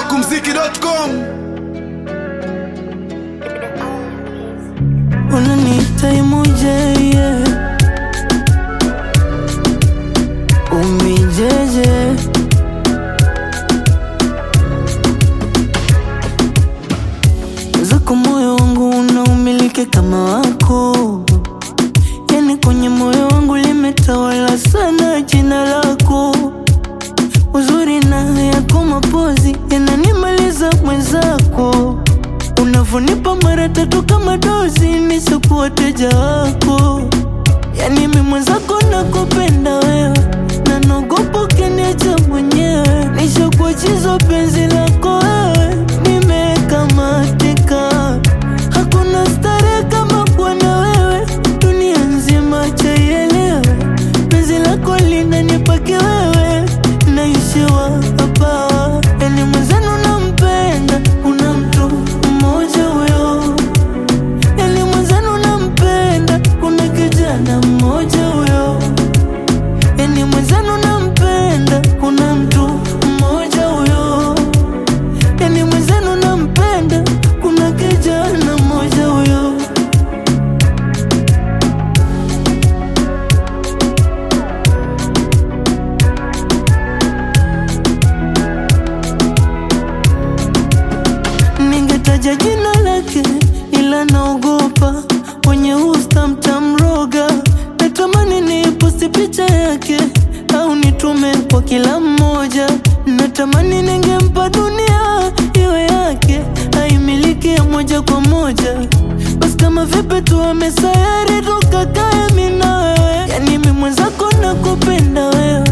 smokumziki.com unaniita imuje yeah. umijeje zako moyo wangu unaumiliki kama wako yani kwenye moyo wangu limetawala sana jina lako uzuri na yako mapozi yananimaliza mwenzako unavonipa mara tatu kama dozi nishakuwa teja wako yani mi mwenzako nakupenda wewe na naogopa ukiniacha mwenyewe nishakuwa chizo penzi lako wewe nimekamatika hakuna starehe kama kuwa na wewe dunia nzima chaielewe penzi lako linanipake wewe naishiwa hapa yani mwenzenu nampenda kuna mtu mmoja huyo yani mwenzenu nampenda kuna kijana mmoja huyo yani mwenzenu nampenda kuna mtu mmoja huyo yani mwenzenu nampenda kuna kijana mmoja huyo ningetaja jina lake ila naogopa wenye usta mtamroga natamani niposti picha yake au nitume kwa kila mmoja natamani ningempa dunia iwe yake aimiliki ya moja kwa moja basi kama vipi tuame sayari tukakae mi na wewe yani mi mwenzako nakupenda wewe